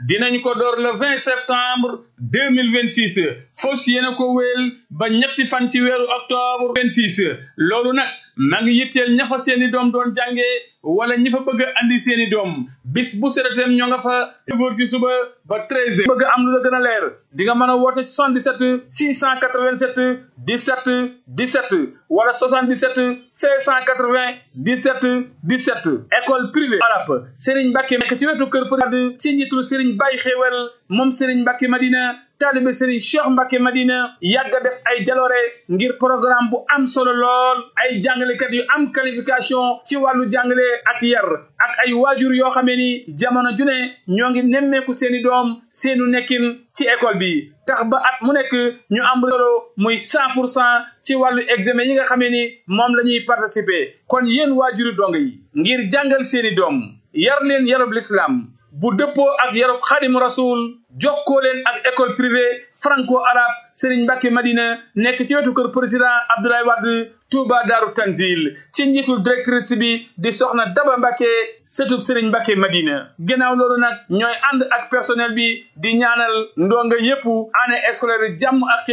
dinañ ko door le 20 septembre 2026 fos yéena ko wéel ba ñetti fan ci weeru octobre 26 loolu nag maa ngi yitteel ña fa seeni doom doon jàngee wala ñi fa bëgg a andi seeni doom bis bu seretem ñoo nga fa heures ci suba ba 13 bëgg am lu la gën a leer di nga mën a woote 77 687 17 17 wala 77 680 17 17 école privée arabe Serigne Mbacke nekk ci wetu kër Përade ci njiitul Serigne Baye Xéewal moom Serigne Mbacke Madina taalibe Serigne Cheikh Mbacke Madina yàgg a def ay jaloore ngir programme bu am solo lool ay jàngalekat yu am qualification ci wàllu jàngale ak yar ak ay waajur yoo xamee ni jamono ju ne ñoo ngi nemmeeku seeni doom seenu nekkin ci école bi tax ba at mu nekk ñu am solo muy cent pour cent ci wàllu examen yi nga xamee ni moom la ñuy participer kon yéen waajuri dong yi ngir jàngal seeni doom yar leen yarub l'islam bu dëppoo ak yarub xaadimu rasul jokkoo leen ak école privée franco arabe Serigne Mbacke Madina nekk ci wetu kër président Abdoulaye Wade Touba Daaru Tanzil ci njiitul directrice bi di soxna Daba Mbacke sëtub Serigne Mbacke Madina gannaaw loolu nag ñooy ànd ak personnel bi di ñaanal ndonga yépp année scolaire jàmm ak